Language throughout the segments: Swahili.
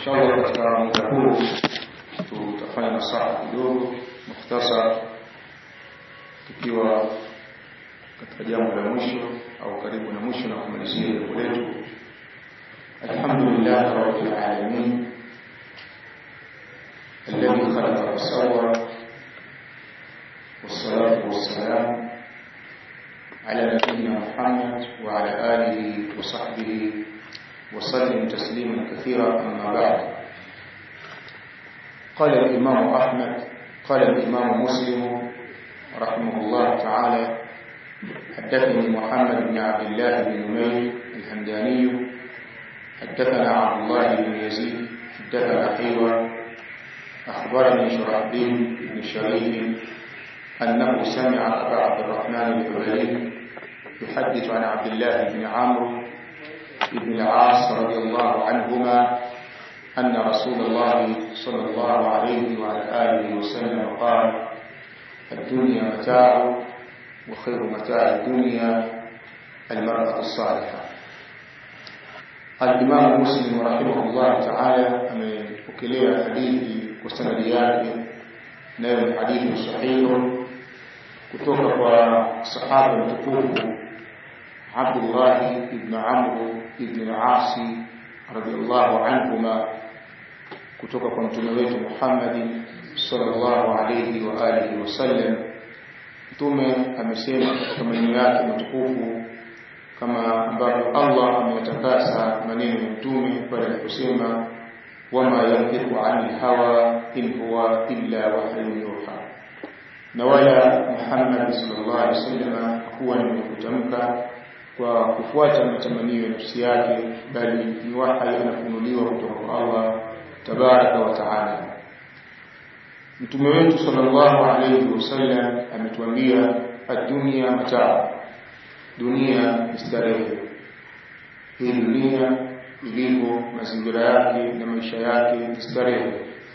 inshallah katika muda huu tutafanya nasaha kidogo mukhtasar tukiwa katika jambo la mwisho au karibu na mwisho na kumalizia jambo letu alhamdulillah rabbil alamin الذي خلق فسوى والصلاة والسلام على نبينا محمد وعلى آله وصحبه وسلم تسليما كثيرا أما بعد قال الإمام أحمد قال الإمام مسلم رحمه الله تعالى حدثني محمد بن عبد الله بن نمير الهمداني حدثنا عبد الله بن يزيد حدثنا حيوة أخبرني شرحبيل بن شريف أنه سمع أبا عبد الرحمن الحبري يحدث عن عبد الله بن عمرو بن العاص رضي الله عنهما أن رسول الله صلى الله عليه وعلى آله وسلم قال الدنيا متاع وخير متاع الدنيا المرأة الصالحة الإمام مسلم رحمه الله تعالى أمكليه حديثي وسند yake nayo ni hadithi sahihi kutoka kwa sahaba mtukufu Abdullah ibn Amr ibn al-As radiyallahu anhuma kutoka kwa mtume wetu Muhammad sallallahu alayhi wa alihi wasallam mtume amesema katika maneno yake matukufu kama ambavyo Allah ameyatakasa maneno ya mtume pale aliposema wama yantiqu anil hawa in huwa illa wahyun yuha na wala Muhammad sallallahu alaihi wasallam kuwa ni kutamka kwa kufuata matamanio ya nafsi yake bali ni wahi anafunuliwa kutoka kwa Allah tabaraka wa taala mtume wetu sallallahu alaihi wasallam ametuambia ad-dunya mataa dunia ni starehe hii dunia ilivyo mazingira yake na maisha yake ni starehe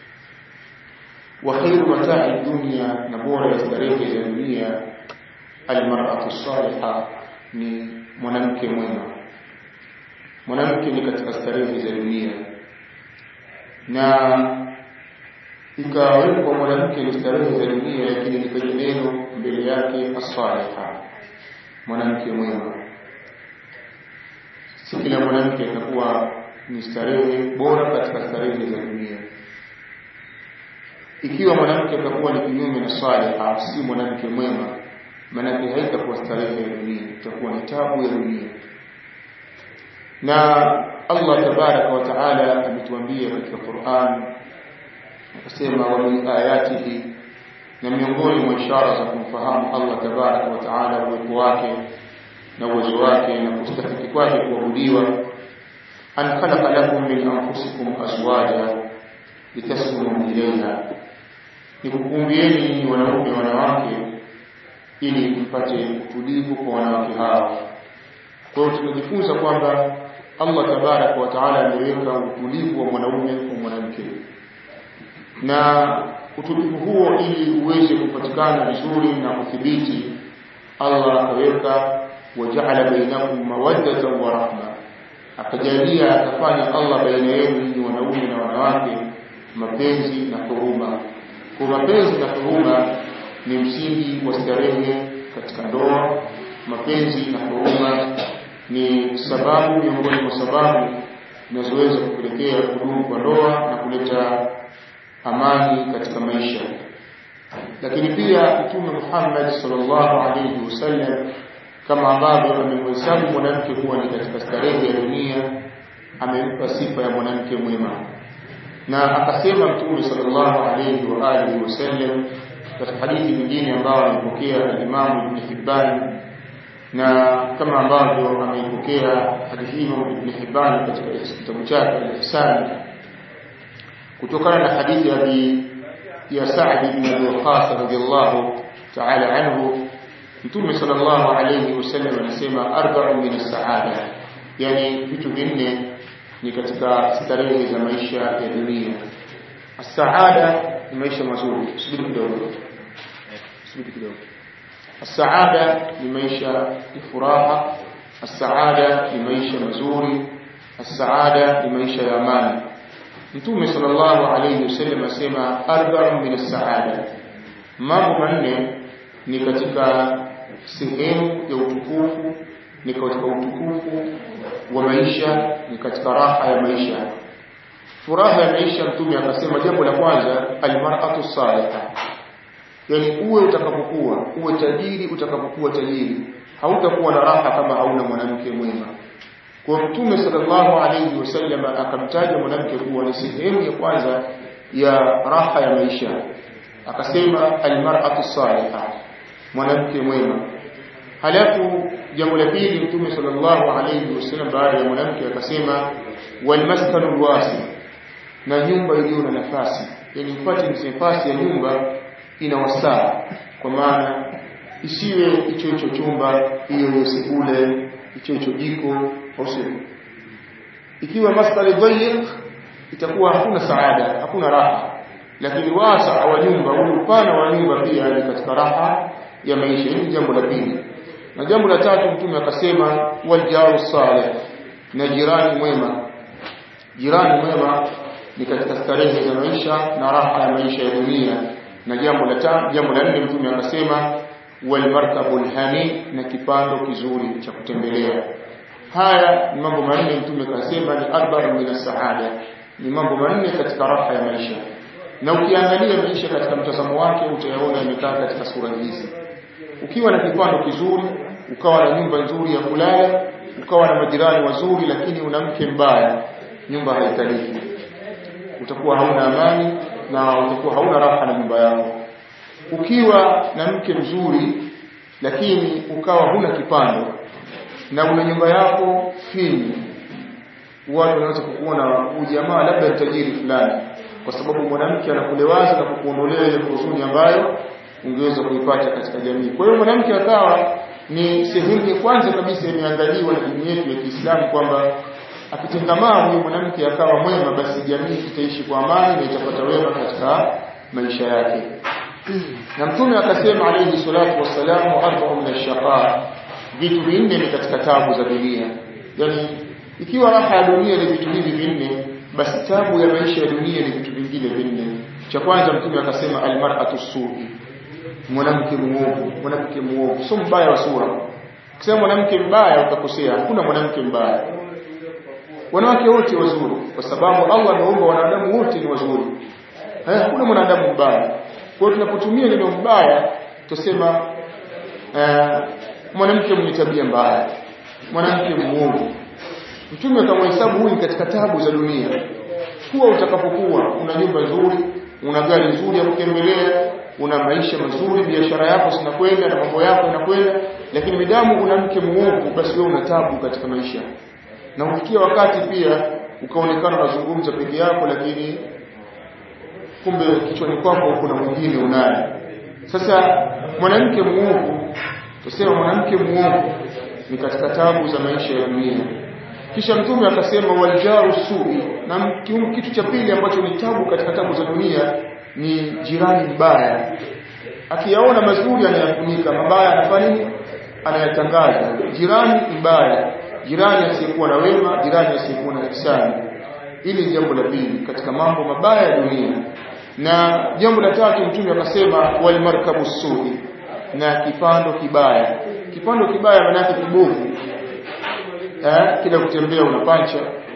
wa khairu mata'i dunya na bora ya starehe za dunia almar'atu salihah ni mwanamke mwema mwanamke ni katika starehe za dunia na ikawekwa mwanamke ni starehe za dunia lakini likaja neno mbele yake as-salihah mwanamke mwema si kila mwanamke atakuwa ni starehe bora katika starehe za dunia ikiwa mwanamke atakuwa ni kinyume na saliha si mwanamke mwema maanake haitakuwa starehe ya dunia itakuwa ni tabu ya dunia na Allah tabaraka wa taala ametuambia katika Qur'an akasema wa min ayatihi na miongoni mwa ishara za kumfahamu Allah tabaraka wa taala uwepo wake na uwezo wake na kustahiki kwake kuabudiwa an khalaqa lakum min anfusikum azwaja litaskunu ilayha ni kukumbieni wanaume wanawake ili mpate utulivu kwa wanawake hao kwa hiyo tunajifunza kwamba Allah tabaraka wa taala ameweka utulivu wa mwanaume kwa mwanamke na utulivu huo ili uweze kupatikana vizuri na kuthibiti Allah akaweka waja'ala bainakum mawaddatan wa rahma akajalia akafanya Allah baina yenu ni wanaume na wanawake mapenzi na huruma kwa mapenzi na huruma ni msingi wa starehe katika ndoa mapenzi na huruma ni sababu miongoni mwa sababu zinazoweza kupelekea kudumu kwa ndoa na kuleta amani katika maisha lakini pia mtume Muhammad sallallahu alaihi wasallam kama ambavyo amemhesabu mwanamke kuwa ni katika starehe ya dunia amempa sifa ya mwanamke mwema na akasema mtume sallallahu alayhi wa alihi wasallam katika hadithi nyingine ambayo amepokea al-Imam Ibn Hibban na kama ambavyo ameipokea hadithi hiyo Ibn Hibban katika kitabu chake al-Ihsan kutokana na hadithi ya Abi ya Sa'd ibn Abi Waqqas radiyallahu ta'ala anhu Mtume sallallahu alayhi wasallam anasema arba'u min as-sa'ada yani vitu vinne ni katika starehe za maisha ya dunia as-saada ni maisha mazuri subiri kidogo subiri kidogo as-saada ni maisha ya furaha as-saada ni maisha mazuri as-saada ni maisha ya amani Mtume sallallahu alayhi wasallam asema arba'un min as-sa'ada, mambo manne ni katika sehemu ya utukufu, ni katika utukufu wa maisha, ni katika raha ya maisha. Furaha ya maisha, Mtume akasema jambo la kwanza, almar'atu salihah, yani uwe utakapokuwa, uwe tajiri utakapokuwa tajiri, hautakuwa na raha kama hauna mwanamke mwema. Kwa Mtume sallallahu alayhi wasallam akamtaja mwanamke kuwa ni sehemu ya kwanza ya raha ya maisha, akasema almar'atu salihah, mwanamke mwema. Halafu jambo la pili, Mtume sallallahu alayhi wasallam baada ya mwanamke akasema walmaskanu alwasi, na nyumba iliyo na nafasi, yani upate nafasi ya nyumba ina wasaa, kwa maana isiwe hicho hicho chumba, hiyo hiyo sebule, hicho hicho jiko au sio? Ikiwa maskani dhayiq, itakuwa hakuna saada, hakuna raha. Lakini wasa wa nyumba, ule upana wa nyumba pia ni katika raha ya maisha. Hili jambo la pili. Na jambo la tatu, Mtume akasema waljaru salih, na jirani mwema. Jirani mwema ni katika starehe za maisha na raha ya maisha ya dunia. Na jambo la tatu, jambo la nne, Mtume akasema walmarkabul hani, na kipando kizuri cha kutembelea. Haya ni mambo manne Mtume kasema ni arba'u min as-saada, ni mambo manne katika raha ya maisha. Na ukiangalia maisha katika mtazamo wake utayaona yamekaa katika sura hizi. Ukiwa na kipando kizuri, ukawa na nyumba nzuri ya kulala, ukawa na majirani wazuri, lakini una mke mbaya, nyumba haikaliki. Utakuwa hauna amani na utakuwa hauna raha na nyumba yako. Ukiwa na mke mzuri, lakini ukawa huna kipando na una nyumba yako finyu, watu wanaweza kukuona ujamaa labda ni tajiri fulani, kwa sababu mwanamke anakulewaza na kukuondolea ile huzuni ambayo ungeweza kuipata katika jamii. Kwa hiyo mwanamke akawa ni sehemu ya kwanza kabisa imeangaliwa na dini yetu ya Kiislamu kwamba akitengamaa huyu mwanamke akawa mwema, basi jamii itaishi kwa amani na itapata wema katika maisha yake. Na Mtume akasema alayhi salatu wassalamu, arba'u min ash-shaqa vitu vinne ni katika tabu za dunia. Yaani ikiwa raha ya dunia ni vitu hivi vinne, basi tabu ya maisha ya dunia ni vitu vingine vinne. Cha kwanza Mtume akasema almar'atu su'i, mwanamke muovu. Mwanamke muovu sio mbaya wa sura. Ukisema mwanamke mbaya utakosea, hakuna mwanamke mbaya. Wanawake wote wazuri, kwa sababu Allah ameumba wanadamu wote ni wazuri. Eh, hakuna mwanadamu mbaya. Kwa hiyo tunapotumia neno mbaya tusema uh, mwanamke mwenye tabia mbaya, mwanamke muovu. Mtume akamhesabu huyu katika tabu za dunia. Kuwa utakapokuwa una nyumba nzuri, una gari nzuri ya kutembelea, una maisha mazuri, biashara yako zinakwenda na mambo yako yanakwenda, lakini midamu una mke muovu, basi wewe una tabu katika maisha. Na ufikia wakati pia ukaonekana unazungumza peke yako, lakini kumbe kichwani kwako kuna mwingine unaye. Sasa mwanamke muovu tusema mwanamke muovu ni katika tabu za maisha ya dunia. Kisha Mtume akasema waljaru sui, na kitu cha pili ambacho ni tabu katika tabu za dunia ni jirani mbaya. Akiyaona mazuri anayafunika, mabaya anafanya nini? Anayatangaza. Jirani mbaya, jirani asiyekuwa na wema, jirani asiyekuwa na ihsani. Hili ni jambo la pili katika mambo mabaya ya dunia. Na jambo la tatu Mtume akasema walmarkabu sui na kipando kibaya. Kipando kibaya maana yake kibovu. Eh, kila kutembea unapancha,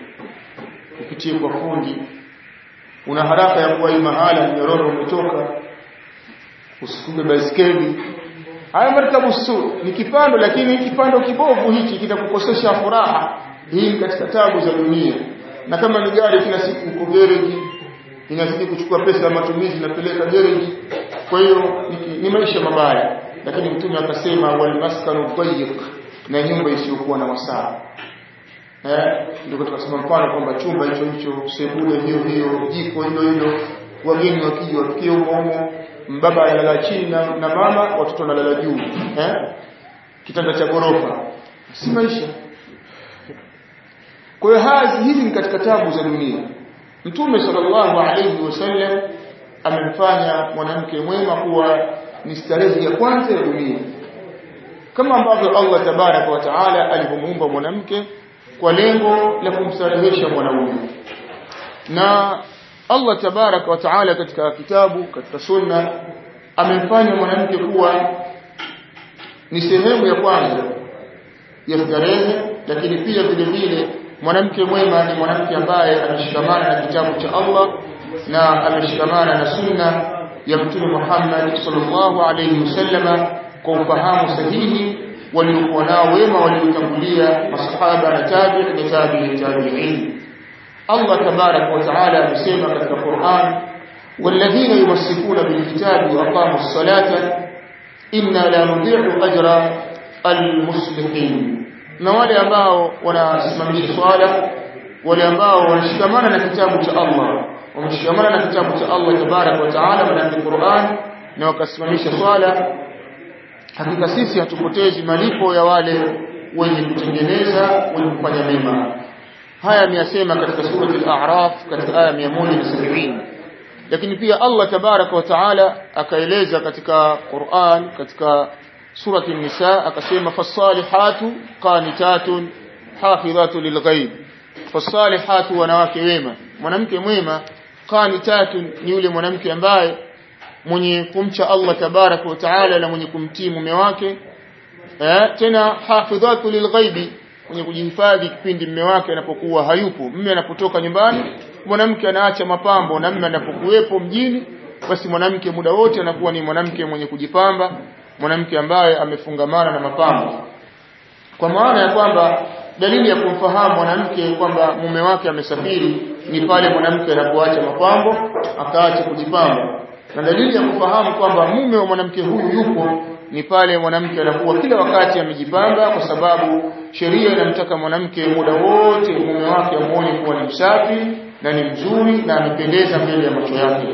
upitie kwa fundi, una haraka ya kuwahi mahala, mnyororo umetoka, usikume baiskeli. Haya markabu su ni kipando, lakini kipando kibovu hichi kitakukosesha furaha. Hii ni katika tabu za dunia. Na kama ni gari, kila siku uko gereji, inazidi kuchukua pesa ya matumizi, napeleka gereji. Kwa hiyo ni, ni maisha mabaya lakini mtume akasema walmaskanu dhayiq, na nyumba isiyokuwa na wasaa. Eh, ndio tukasema mfano kwamba chumba hicho hicho, sebule hiyo hiyo, jiko hilo hilo, wageni wakija wafikie humo humo, mbaba analala chini na, na mama, watoto wanalala juu eh, kitanda cha gorofa, si maisha. Kwa hiyo hazi hizi ni katika tabu za dunia. Mtume sallallahu alayhi wasallam amemfanya mwanamke mwema kuwa ni starehe ya kwanza ya dunia kama ambavyo Allah tabaraka wa taala alivyomuumba mwanamke kwa lengo la kumstarehesha mwanaume na Allah tabaraka wa taala katika kitabu katika sunna amemfanya mwanamke kuwa ni sehemu ya kwanza ya starehe lakini pia vile vile mwanamke mwema ni mwanamke ambaye ameshikamana na kitabu cha Allah na ameshikamana na sunna ya mtume Muhammad sallallahu alayhi wasallama kwa ufahamu sahihi waliokuwa nao wema waliotangulia masahaba na tabi'i na tabi'i tabi'in Allah tabarak wa taala amesema katika Qur'an والذين يمسكون بالكتاب وأقاموا الصلاة إنا لا نضيع أجر المصلحين na wale ambao wanasimamisha swala wale ambao wanashikamana na kitabu cha Allah wameshikamana na kitabu cha Allah tabarak wa taala na Qur'an na wakasimamisha swala hakika sisi hatupotezi malipo ya wale wenye kutengeneza wenye kufanya mema haya ameyasema katika surati al-a'raf katika aya 170 lakini pia Allah tabaraka wa taala akaeleza katika Qur'an katika surati an-nisa akasema fasalihatu qanitatun hafidhatu lilghaib fasalihatu wanawake wema mwanamke mwema qanitatun ni yule mwanamke ambaye mwenye kumcha Allah tabaraka wa taala na mwenye kumtii mume wake eh, tena hafidhatu lilghaibi mwenye kujihifadhi kipindi mume wake anapokuwa hayupo mume anapotoka nyumbani mwanamke anaacha mapambo na mume anapokuwepo mjini basi mwanamke muda wote anakuwa ni mwanamke mwenye kujipamba mwanamke ambaye amefungamana na mapambo kwa maana ya kwamba dalili ya kumfahamu mwanamke kwamba mume wake amesafiri ni pale mwanamke anapoacha mapambo akaacha kujipamba na dalili ya kufahamu kwamba mume wa mwanamke huyu yupo ni pale mwanamke anakuwa kila wakati amejipamba kwa sababu sheria inamtaka mwanamke muda wote mume wake amuone kuwa ni msafi na ni mzuri na amependeza mbele ya macho yake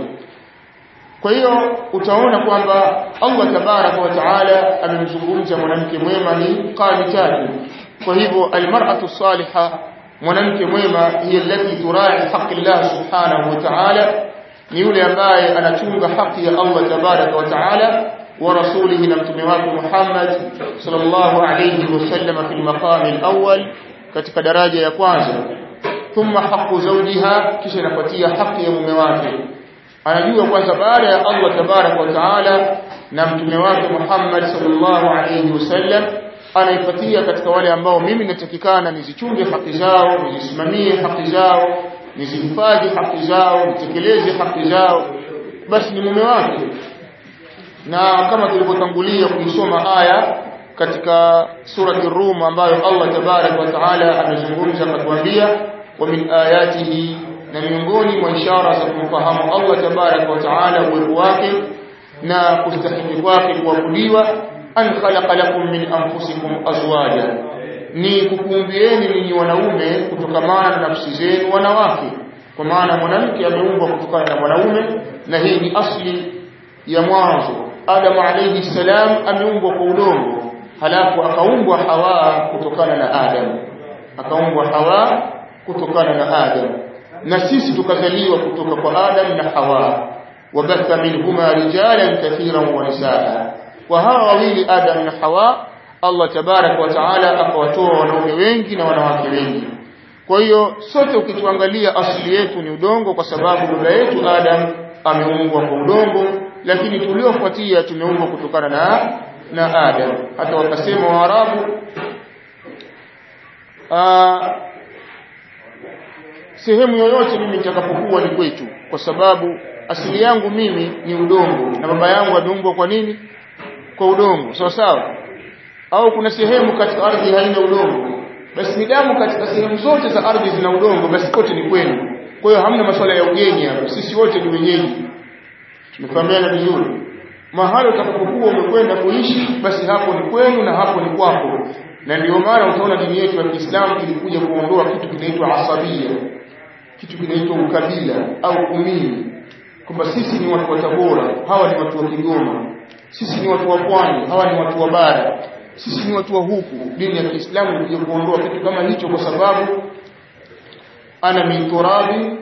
kwa hiyo utaona kwamba Allah tabaraka wa taala amemzungumza mwanamke mwema ni qanitatu kwa hivyo almar'atu salihah mwanamke mwema hiya allati turai haqqi Allah subhanahu wa ta'ala ni yule ambaye anachunga haki ya Allah tabaraka wa taala wa rasulihi na mtume wake Muhammad sallallahu alayhi wasallam fi al-maqam al-awwal katika daraja ya kwanza thumma haqqu zawjiha kisha inafuatia haki ya mume wake anajua kwanza baada ya Allah tabaraka wa taala na mtume wake Muhammad sallallahu alayhi wasallam anaifuatia katika wale ambao mimi natakikana nizichunge haki zao nizisimamie haki zao nizihifadhi haki zao nitekeleze haki zao basi ni mume wake na kama tulivyotangulia kuisoma aya katika surati Rum ambayo Allah tabarak wa taala amezungumza akatuambia wa min ayatihi na miongoni mwa ishara za kumfahamu Allah tabarak wa taala uwepo wake na kustahili kwake kuabudiwa an khalaqa lakum min anfusikum azwaja ni kukuumbieni ninyi wanaume kutokamana na nafsi zenu wanawake kwa maana mwanamke ameumbwa kutokana na mwanaume na hii ni asli ya mwanzo Adam alayhi salam ameumbwa kwa udongo halafu akaumbwa Hawa kutokana na Adam akaumbwa Hawa kutokana na Adam na sisi tukazaliwa kutoka kwa Adam na Hawa wabatha minhuma rijalan kathiran wa nisaa wa hawa wawili Adam na Hawa Allah tabarak wa taala akawatoa wanaume wengi na wanawake wengi kwa hiyo sote ukituangalia asili yetu ni udongo kwa sababu baba yetu Adam ameumbwa kwa udongo lakini tuliofuatia tumeumbwa kutokana na na Adam hata wakasema Waarabu sehemu yoyote mimi nitakapokuwa ni kwetu kwa sababu asili yangu mimi ni udongo na baba yangu ameumbwa kwa nini kwa udongo sawa sawa au kuna sehemu katika ardhi haina udongo basi ni damu katika sehemu zote za ardhi zina udongo basi kote ni kwenu kwa hiyo hamna masuala ya ugeni hapo sisi wote ni wenyeji tumefahamiana vizuri mahali utakapokuwa umekwenda kuishi basi hapo ni kwenu na hapo ni kwako na ndio maana utaona dini yetu ya Kiislamu ilikuja kuondoa kitu kinaitwa asabia kitu kinaitwa ukabila au umini kwamba sisi ni watu wa Tabora hawa ni watu wa Kigoma sisi ni watu wa pwani hawa ni watu wa bara sisi ni watu wa huku dini ya Kiislamu ilikuja kuondoa kitu kama hicho kwa sababu ana min turabi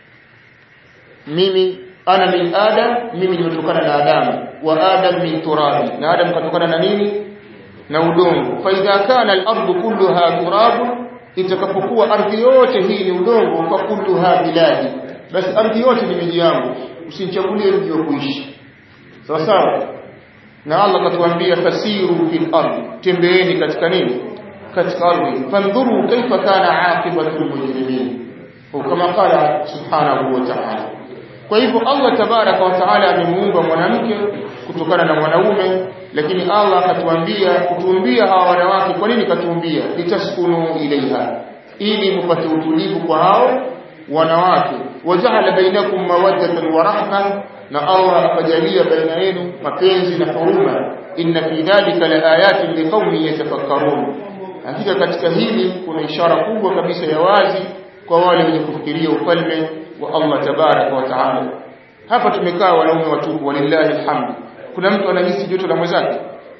mimi ana min adam mimi nimetokana na adamu wa adam min turabi na adam katokana na nini na udongo fa idha kana al-ardu kulluha turab itakapokuwa ardhi yote hii ni udongo fakulluha biladi basi ardhi yote ni miji yangu usinichagulie mji wa kuishi sawa sawa na Allah katuambia fasiru fil ardi tembeeni katika nini katika ardhi fandhuru kaifa kana aqibatu almujrimin kama qala subhanahu wa ta'ala kwa hivyo Allah tabaraka wa taala amemuumba mwanamke kutokana na mwanaume lakini Allah akatuambia kutuumbia hawa wanawake kwa nini katuumbia litaskunu ilaiha ili mpate utulivu kwa hao wanawake wajaala bainakum mawaddatan wa rahma na Allah akajalia baina yenu mapenzi na huruma inna fi dhalika laayatin liqaumin yatafakkarun hakika katika hili kuna ishara kubwa kabisa ya wazi kwa wale wenye kufikiria ufalme wa Allah tabaraka wa taala hapa tumekaa wanaume watupu walillahi alhamdu kuna mtu anahisi joto la mwenzake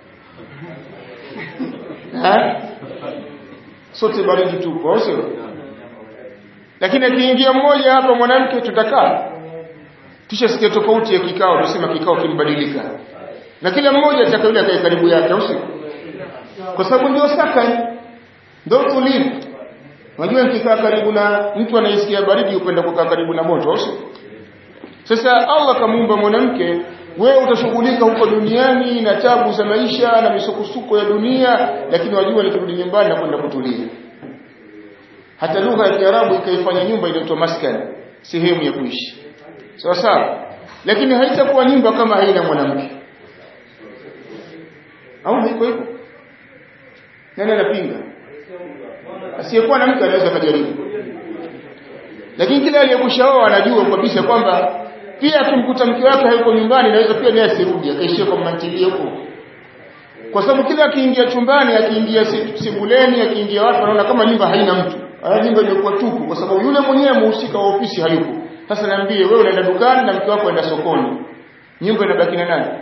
sote baridi tupo au sio lakini akiingia mmoja hapa mwanamke tutakaa kisha sikia tofauti ya kikao tusema kikao kimbadilika na kila mmoja ataka yule akae karibu yake au sio kwa sababu ndio saka ndio tulivu unajua nikikaa karibu na mtu anayesikia baridi upenda kukaa karibu na moto au sio sasa Allah kamuumba mwanamke wewe utashughulika huko duniani na tabu za maisha na misukosuko ya dunia lakini wajua nikirudi nyumbani na kwenda kutulia hata lugha ya Kiarabu ikaifanya nyumba inaitwa maskan sehemu ya kuishi sawa sawa lakini haitakuwa nyumba kama haina mwanamke au haiko hivyo nani anapinga asiyekuwa na mke anaweza kujaribu lakini kila aliyekushaoa anajua kabisa kwamba pia akimkuta mke wake hayuko nyumbani naweza pia naye asirudi akaishia kwa mantilie huko kwa sababu kila akiingia chumbani akiingia sebuleni akiingia watu wanaona kama nyumba haina mtu haya nyumba imekuwa tupu kwa sababu yule mwenyewe muhusika wa ofisi hayupo sasa niambie wewe unaenda dukani na mke wako aenda sokoni nyumba inabaki na nani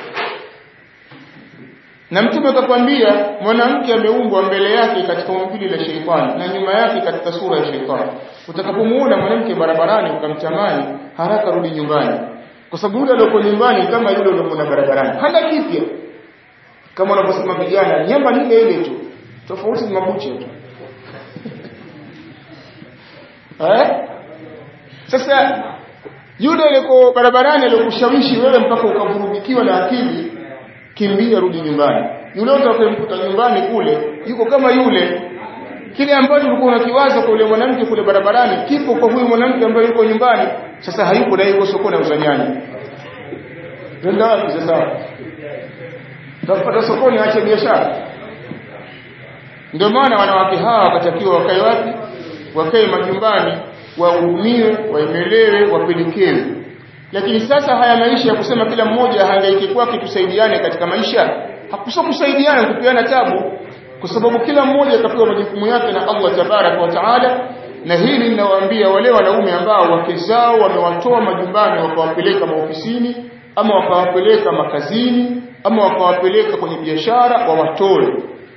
na mtume akakwambia mwanamke ameumbwa mbele yake katika umbile la sheitani na nyuma yake katika sura ya sheitani utakapomuona mwanamke barabarani ukamtamani haraka rudi nyumbani kwa sababu yule aliyoko nyumbani kama yule uliyomwona barabarani hana kipya kama wanavyosema vijana nyamba ni ile ile tu tofauti ni mabuche tu eh sasa yule aliyeko barabarani aliyokushawishi wewe mpaka ukavurugikiwa na akili kimbia rudi nyumbani yule utakayemkuta nyumbani kule yuko kama yule kile ambacho ulikuwa unakiwaza kwa yule mwanamke kule barabarani kipo kwa huyu mwanamke ambaye yuko nyumbani sasa hayuko na yuko sokoni auza nyanya nenda wapi sasa tafuta sokoni aache biashara ndio maana wanawake hawa wakatakiwa wakae wapi wakae majumbani wahudumiwe waemelewe wapelekewe lakini sasa haya maisha ya kusema kila mmoja hangaike kwake tusaidiane katika maisha hakuso kusaidiana kupeana tabu kwa sababu kila mmoja akapewa majukumu yake na Allah tabaraka wa taala na hili ninawaambia wale wanaume ambao wake zao wamewatoa majumbani wakawapeleka maofisini ama wakawapeleka makazini ama wakawapeleka kwenye biashara wawatoe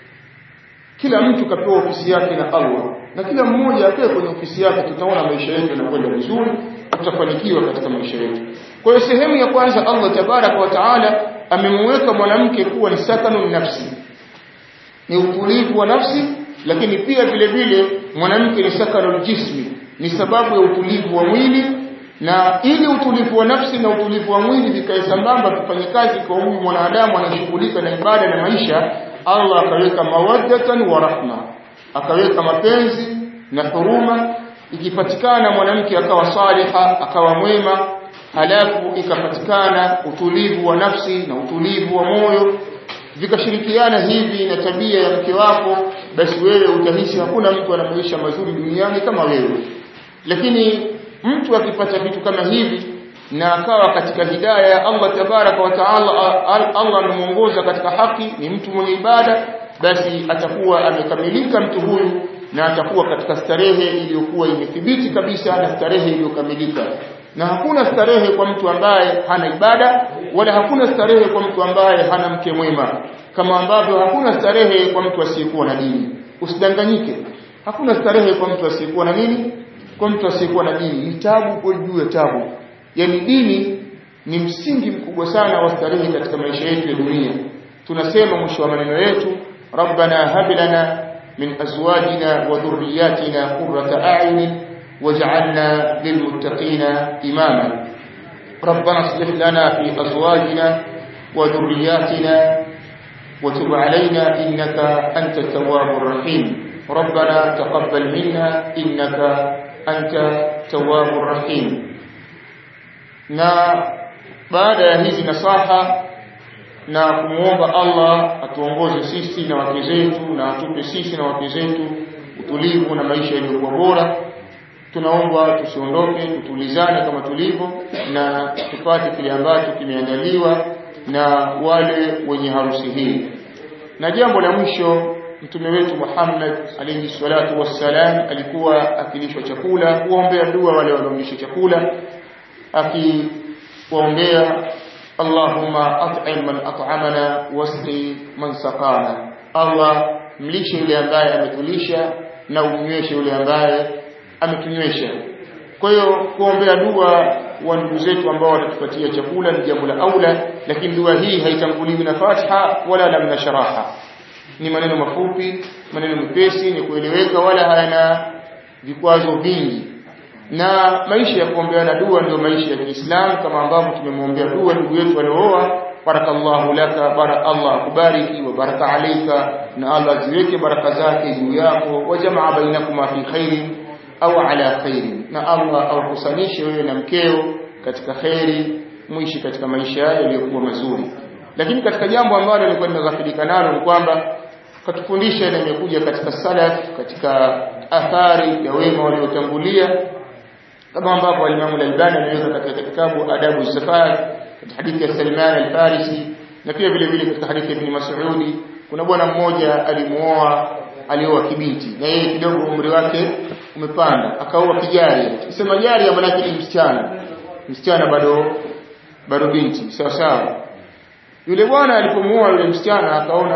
kila mtu kapewa ofisi yake na Allah na kila mmoja akae kwenye ofisi yake tutaona maisha yetu yanakwenda vizuri tutafanikiwa katika maisha yetu kwa hiyo sehemu ya kwanza Allah tabaraka wa taala amemweka mwanamke kuwa ni sakanu nafsi ni utulivu wa nafsi lakini pia vile vile mwanamke ni sakanu jismi ni sababu ya utulivu wa mwili na ili utulivu wa nafsi na utulivu wa mwili vikae sambamba vifanye kazi kwa huyu mwanadamu anashughulika na ibada na maisha Allah akaweka mawaddatan wa rahma akaweka mapenzi na huruma ikipatikana mwanamke akawa saliha akawa mwema halafu ikapatikana utulivu wa nafsi na utulivu wa moyo vikashirikiana hivi na tabia ya mke wako basi wewe utahisi hakuna mtu ana maisha mazuri duniani kama wewe lakini mtu akipata vitu kama hivi na akawa katika hidaya Allah tabaraka wa taala Allah amemuongoza katika haki ni mtu mwenye ibada basi atakuwa amekamilika mtu huyu na atakuwa katika starehe iliyokuwa imethibiti kabisa na starehe iliyokamilika na hakuna starehe kwa mtu ambaye hana ibada wala hakuna starehe kwa mtu ambaye hana mke mwema kama ambavyo hakuna starehe kwa mtu asiyekuwa na dini usidanganyike hakuna starehe kwa mtu asiyekuwa na nini kwa mtu asiyekuwa na dini ni tabu kwa juu ya tabu yani dini ni msingi mkubwa sana wa starehe katika maisha yetu ya dunia tunasema mwisho wa maneno yetu rabbana hab lana من أزواجنا وذرياتنا قرة أعين واجعلنا للمتقين إماما ربنا اصلح لنا في أزواجنا وذرياتنا وتب علينا إنك أنت التواب الرحيم ربنا تقبل منا إنك أنت التواب الرحيم na baada ya hizi nasaha na kumwomba Allah atuongoze sisi na wake zetu na atupe sisi na wake zetu utulivu na maisha yaliyokuwa bora tunaomba tusiondoke tutulizane kama tulivyo na tupate kile ambacho kimeandaliwa na wale wenye harusi hii na jambo la mwisho mtume wetu Muhammad alayhi salatu wassalam alikuwa akilishwa chakula kuombea dua wale waliomlisha chakula akiwaombea Allahumma at'im man at'amana wasqi man saqana Allah mlishe yule ambaye ametulisha na umnyweshe yule ambaye ametunywesha kwa hiyo kuombea dua wa ndugu zetu ambao watatupatia chakula ni jambo la aula lakini dua hii haitanguliwi na Fatiha wala lam na sharaha ni maneno mafupi maneno mepesi ni kueleweka wala hayana vikwazo vingi na maisha ya kuombeana dua ndio maisha ya Kiislamu kama ambavyo tumemwombea dua ndugu yetu aliooa barakallahu laka bara Allah kubariki wa baraka alayka na Allah ziweke baraka zake juu yako wa jamaa bainakuma fi khairin au ala khairin na Allah aukusanishe wewe na mkeo katika khairi mwishi katika maisha yaliyokuwa mazuri lakini katika jambo ambalo nilikuwa nimeghafilika nalo ni kwamba katufundisha na imekuja katika salaf katika athari ya wema waliotangulia kama ambavyo Imam Al-Albani ameweka katika kitabu Adabu Safar katika hadithi ya Salman Al-Farisi na pia vile vile katika hadithi ya Ibn Mas'ud kuna bwana mmoja alimuoa alioa kibinti na yeye kidogo umri wake umepanda akaoa kijari kisema jari maana yake ni msichana msichana bado bado binti sawa sawa yule bwana alipomuoa yule msichana akaona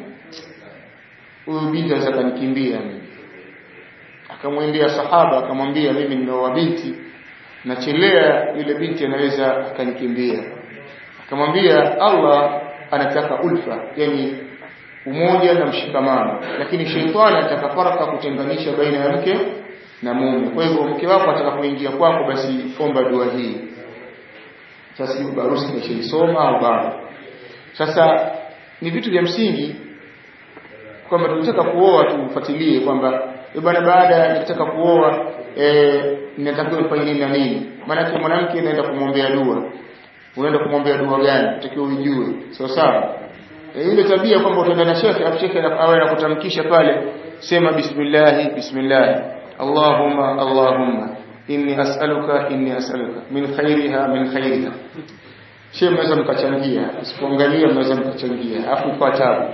huyu hmm, binti anaweza kanikimbia mimi akamwendea sahaba akamwambia mimi nimeoa binti nachelea yule binti anaweza akanikimbia akamwambia Allah anataka ulfa yani umoja na mshikamano lakini sheitani anataka faraka kutenganisha baina ya mke na mume kwa hivyo mke wako atakapoingia kwako basi omba dua hii sasa hiyo barusi nimeshaisoma au bado sasa ni vitu vya msingi kwamba tunataka kuoa tufuatilie kwamba bwana baada ya kutaka kuoa eh ninatakiwa nifanye nini na nini maana mwanamke anaenda kumwombea dua unaenda kumwombea dua gani utakiwa ujue sawa sawa e, ile tabia kwamba utaenda na shekhe afu shekhe awe anakutamkisha pale sema bismillah bismillah allahumma allahumma inni as'aluka inni as'aluka min khairiha min khairiha Shehe mnaweza mkachangia, usipoangalia mnaweza mkachangia, afu kwa tabu.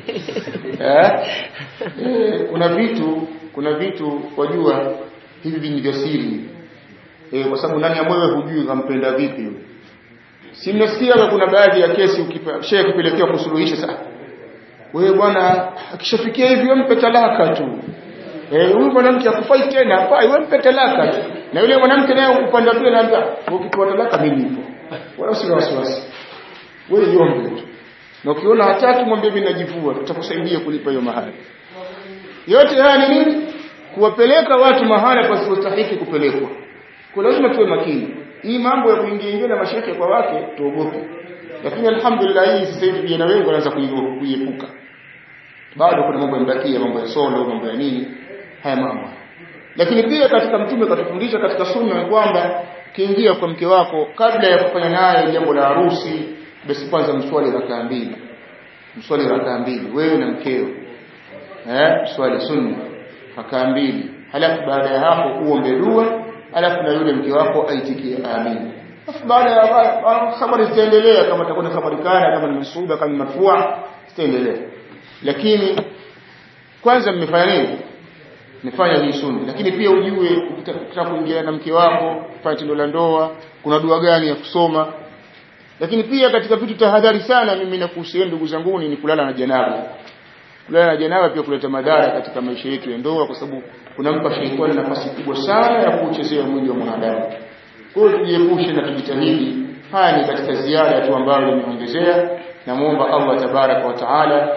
eh? Eh, kuna vitu kuna vitu wajua hivi ni vya siri. Eh, kwa sababu ndani ya moyo hujui kampenda vipi yule. Si mnasikia kuna baadhi ya kesi ukipa shehe akipelekea kusuluhisha sasa. Wewe bwana akishafikia hivi mpe talaka tu. Eh, huyu mwanamke akufai tena, hafai, wewe mpe talaka tu. Na yule mwanamke naye upande pia anaambia, ukipewa talaka mimi nipo wala usina wasiwasi wewe yombe tu na ukiona hataki mwambie mimi najivua tutakusaidia kulipa hiyo mahali yote haya ni nini kuwapeleka watu mahala pasipostahiki kupelekwa kwa lazima tuwe makini hii mambo ya kuingia ingia na mashaka kwa wake tuogope lakini alhamdulillah hii sasa hivi vijana wengi wanaanza kuiepuka bado kuna mambo yamebakia mambo ya solo mambo ya nini haya mambo lakini pia katika mtume katufundisha katika sunna kwamba kiingia kwa mke wako kabla ya kufanya naye jambo la harusi basi kwanza mswali rakaa mbili mswali rakaa mbili wewe na mkeo eh mswali sunna rakaa mbili halafu baada ya hapo uombe dua halafu na yule mke wako aitikie amin Alafu baada ya habari zitaendelea kama itakuwa ni habari kana kama ni masuda kama ni marfua zitaendelea lakini kwanza mmefanya nini mmefanya hii sunna lakini pia ujue ukitaka kuingia na mke wako fanya tendo la ndoa kuna dua gani ya kusoma lakini pia katika vitu tahadhari sana mimi nakuhusieni ndugu zangu ni kulala na janaba kulala na janaba pia kuleta madhara katika maisha yetu ya ndoa kwa sababu kunampa shetani nafasi kubwa sana ya kuchezea mwili wa mwanadamu kwa hiyo tujiepushe na tujitahidi haya ni katika ziada tu ambayo nimeongezea namuomba Allah tabaraka wa taala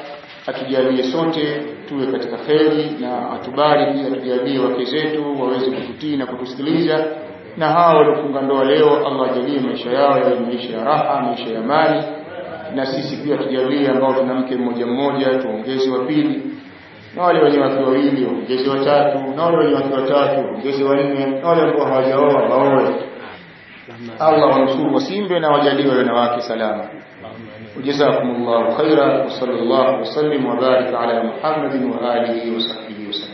atujalie sote tuwe katika kheri na atubariki atujalie wake zetu waweze kututii na kutusikiliza na hawa waliofunga ndoa leo Allah ajalie maisha yao yawe maisha ya raha maisha ya amani na sisi pia tujalie ambao tuna mke mmoja mmoja tuongeze wa pili na wale wenye wake wawili waongeze watatu na wale wenye wake watatu waongeze wanne na wale ambao hawajaoa waoe Allah wanusuru wasimbe na wajalie wanawake salama وجزاكم الله خيرا وصلى الله وسلم وبارك على محمد وآله وصحبه وسلم